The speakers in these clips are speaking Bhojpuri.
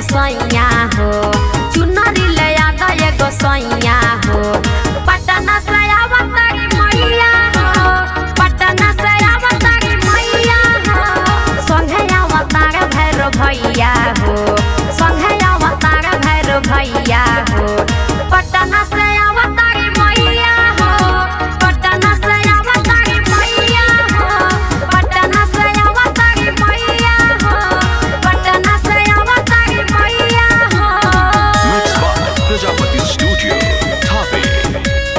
सैया हो चुनरी ले आदा एगो सैया हो पटना से आवतारी मैया हो पटना से आवतारी मैया हो संगे अवतार भैरव भैया हो संगे अवतार भैरव भैया हो पटना से अवतारी मैया हो पटना से अवतारी मैया हो पटना से अवतारी मैया हो पटना से अवतारी मैया हो Mixed by Prajapati Studio, Tape.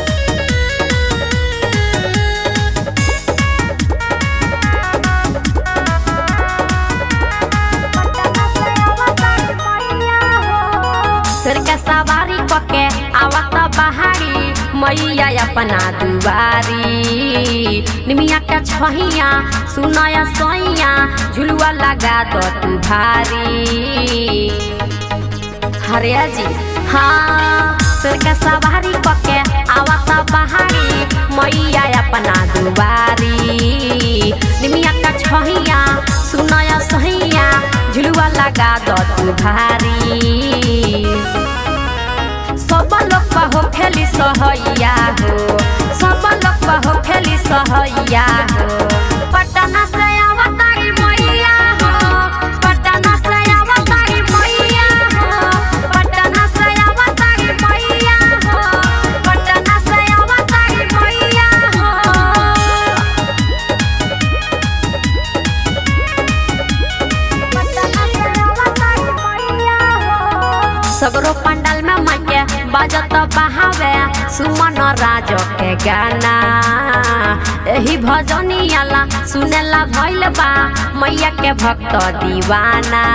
सिर के सवारी पके आवत बहारी मैया अपना दुआरी निमिया के छहिया सुनया सोइया झुलुआ लगा दो तू भारी हरिया जी हाँ सिर के सवारी पके आवत बहारी मैया अपना दुआरी निमिया का छहिया सुनया सहिया झुलुआ लगा दो तू भारी सब लोग हो खेली सहैया हो सब लोग हो खेली सहैया हो पटना से अवतारी मैया हो पटना से अवतारी मैया हो पटना से अवतारी मैया हो पटना से अवतारी मैया हो सगरो पंडाल में माके बजत बहावे सुमन राज के गाना एही भजनियाला सुनेला भइल बा मैया के भक्त दीवाना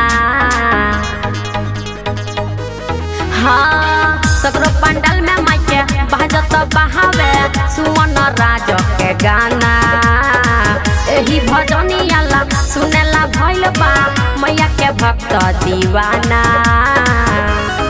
हाँ सगरो पंडाल में माके बजत बहावे सुमन राज के गाना एही भजनियाला सुनेला भइल बा मैया के भक्त दीवाना